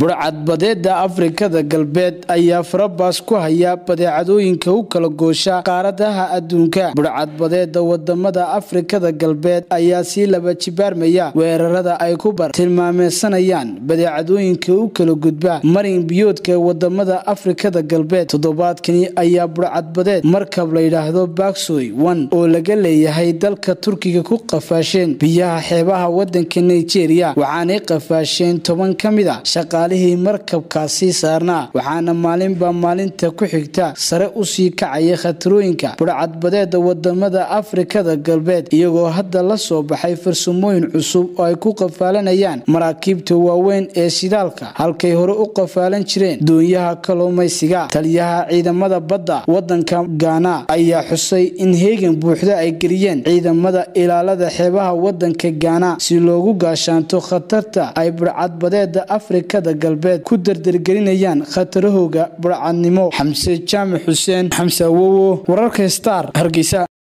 budhcadbadeeda afrikada galbeed ayaa farabaas ku haya badeecadooyinka u kala goosha qaaradaha adduunka budhcadbadeeda wadamada afrikada galbeed ayaa sii laba jibaarmaya weerarada ay ku bar tilmaameysanayaan badeecadooyinka u kala gudba marin biyoodka wadamada afrikada galbeed toddobaadkani ayaa budhcadbadeed markab layidhaahdo baksoy one oo laga leeyahay dalka turkiga ku qafaasheen biyaha xeebaha wadanka nigeria waxaanay qafaasheen toban ka mid a shaqaalihii markabkaasi saarnaa waxaana maalinba maalinta ku xigta sare usii kacaya khatarooyinka budhcadbadeeda wadamada afrikada galbeed iyagoo hadda la soo baxay farsamooyin cusub oo ay ku qafaalanayaan maraakiibta waaweyn ee shidaalka halkay hore u qafaalan jireen doonyaha kalluumaysiga taliyaha ciidamada badda wadanka gaana ayaa xusay in heegan buuxda ay geliyeen ciidamada ilaalada xeebaha wadanka gaana si loogu gaashaanto khatarta ay budhcadbadeeda afrikada galbeed ku dardargelinayaan khatarahooga budhcadnimo xamse jaamac xuseen xamse awowo wararka star hargeysa